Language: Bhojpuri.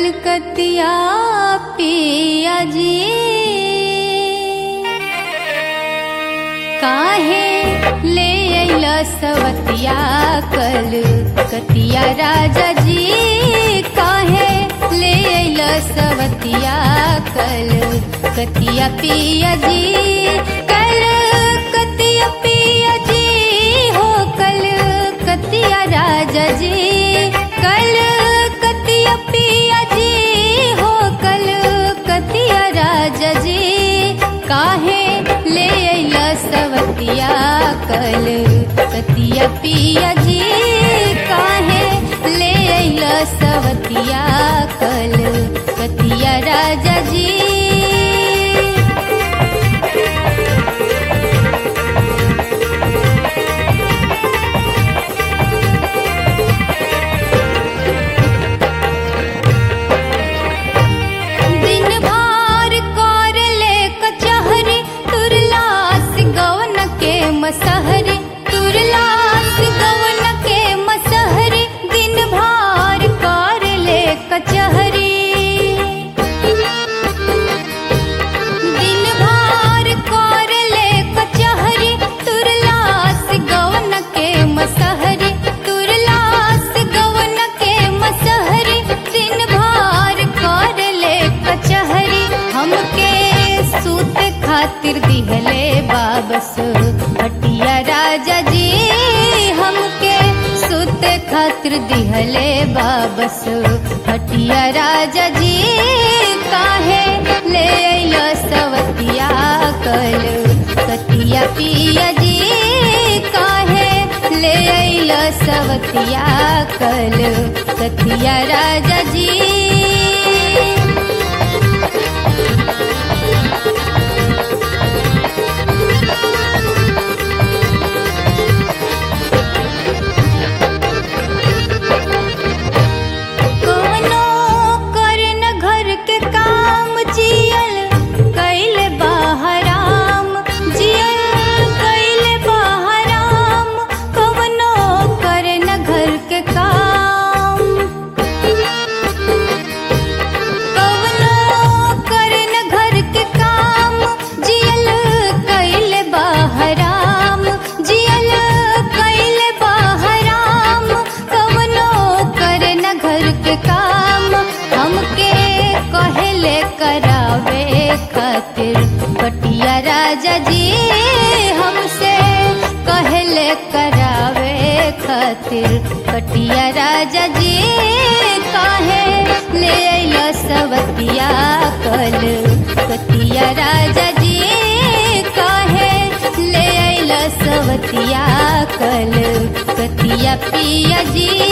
कलकतिया पिया जी काहे ले अइल सवतिया कलकतिया राजा जी काहे ले अइल सवतिया कलकतिया पिया जी कलकतिया पिया जी हो कलकतिया राजा जी कलकतिया पिया जी हो कलकतिया राजा जी काहे ले अइल सवतिया कलकतिया पिया जी काहे ले अइल सवतिया कलकतिया राजा जी दिन भार कर ले कचहरी तुरलास गवन के मसहरी तुरलास गवन के मसहरी दिन भार कर ले कचहरी दिन भार कर ले कचहरी तुरलास गवन के मसहरी तुरलास गवन के मसहरी दिन भार कर ले कचहरी हमके सूत खातिर दिहले बाबस हटिया राजा जी हमके सूत खातिर दिहले बाबस हटिया राजा जी काहे ले अइलो सवतिया कल कतिया पिया जी काहे ले अइलो सवतिया कल कतिया राजा जी कवनो करन घर के काम जियल कैले बाहराम जियल कैले बाहराम कवनो करन घर के काम कवनो करन घर के काम जियल कैले बाहराम जियल कैले बाहराम कवनो करन घर के काम हमके कहले करावे खातिर पटिया राजा जी हमसे कहले करावे खातिर पटिया राजा जी काहे ले अइलो सवतिया कल कतिया राजा जी काहे ले अइलो सवतिया कल कतिया पिया जी